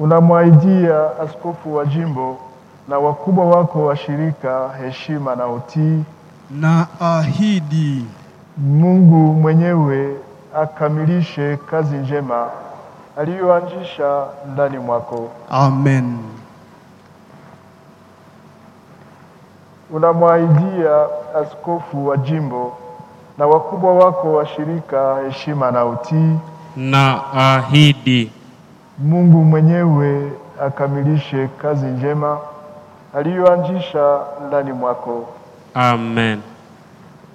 Unamwahidia askofu wa jimbo na wakubwa wako wa shirika heshima na utii. na ahidi Mungu mwenyewe akamilishe kazi njema aliyoanzisha ndani mwako. amen. Unamwahidia askofu wa jimbo na wakubwa wako wa shirika heshima na utii. na ahidi Mungu mwenyewe akamilishe kazi njema aliyoanzisha ndani mwako. amen.